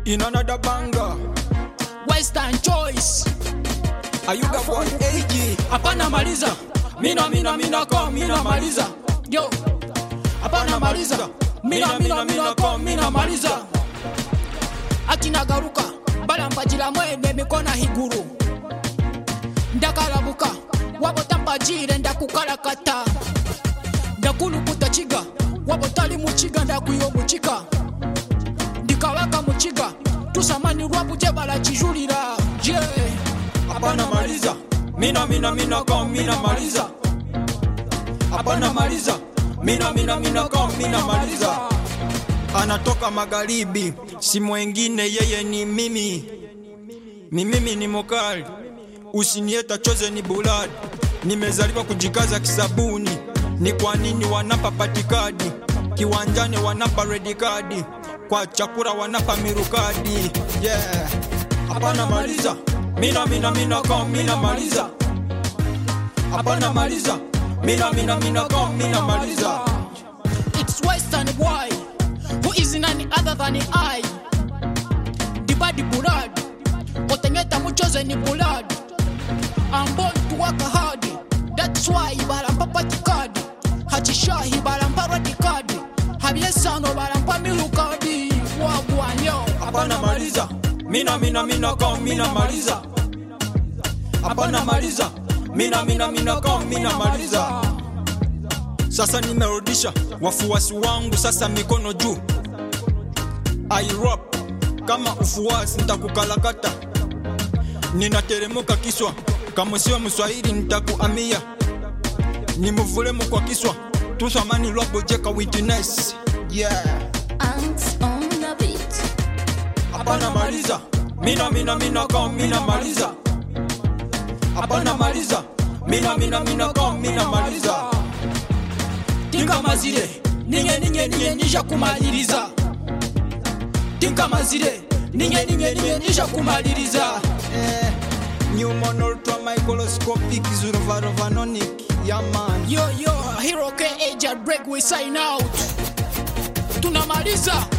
in another banger. Western choice Ayuga one AG. hapana maliza mina mina mina ko mina maliza yo hapana maliza mina mina mina ko mina maliza akinagaruka balambajira mwene mikona higuru ndakalabuka wabotambajire ndakukalakata ndakulukuta chiga wabotali muchiga ndakwiyo muchika ndikabaka muchiga tusamanirwa buje balachijulira je yeah. Hapana maliza. Mina mina mina ko mina maliza. Hapana maliza. Mina mina mina ko mina maliza. Anatoka magharibi, si mwengine yeye ni mimi. Ni mimi ni mokali. Usinieta choze ni buladi. Nimezaliwa kujikaza kisabuni. Ni kwa nini wanapa patikadi? Kiwanjani wanapa red card. Kwa chakula wanapa mirukadi. Yeah. Hapana maliza. Mina mina mina ko mina maliza. Hapana maliza. Mina mina mina ko mina maliza. It's Western boy who is none other than I. The body blood, otengeta muchoze ni blood. I'm born to work hard. That's why barampa patikadi. Hachishahi barampa radikadi. Habiesano barampa milukadi. Wagwanyo. Hapana maliza. Mina mina mina ko mina maliza. Hapana maliza. Mina mina mina ko mina maliza. Sasa nimerudisha wafuasi wangu sasa mikono juu. I rap kama ufuasi nitakukalakata. Ninateremuka kiswa kama sio Mswahili nitakuamia. Nimuvulemu kwa kiswa tusamani lwabo jeka witness. Yeah. Ants on the beat. Hapana maliza. Mina mina mina ko mina maliza. Hapana maliza. Mina mina mina ko mina maliza. Tinga mazire. Ninge ninge ninge nisha kumaliriza. Tinga mazire. Ninge ninge ninge nisha kumaliriza. Eh, Newman ultra microscopic zurvarovanonik. Yeah man. Yo yo, Hero K Agent Break we sign out. Tunamaliza.